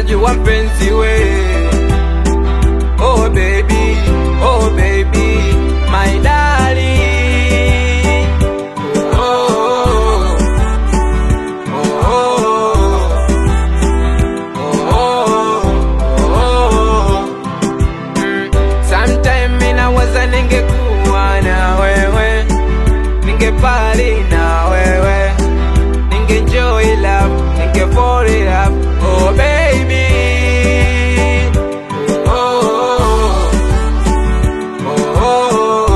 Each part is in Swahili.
unajua mpenzi we oh baby oh baby my darling oh, oh, oh, oh, oh. Mm, sometime minawaza ningekuwa na wewe ningepali na wewe ningejoy love ningefall in love oh baby oh, oh, oh,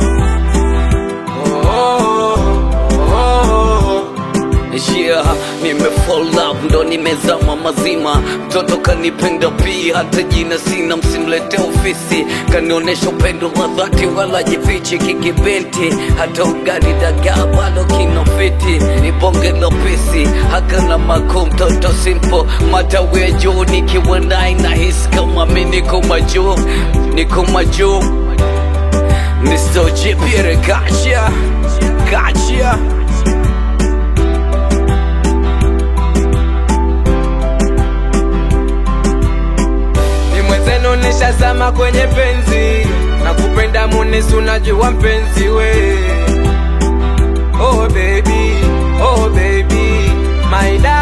oh, oh, oh. Yeah, nime fall love ndo nimezama mazima, mtoto kanipenda pia, hata jina sina, msimlete ofisi, kanionesha upendo wa dhati, wala jifichi kikibenti, hata ugali dagaa bado kinafiti, ni bonge la pesi, hakana mako, mtoto simple, matawi ya juu, nikiwa naye nahisi kama mi niko majuu, niko majuu, Mr. Jipire, gotcha, gotcha. ni mwenzenu nishazama kwenye penzi na kupenda munisi unajua mpenzi we oh baby oh baby my darling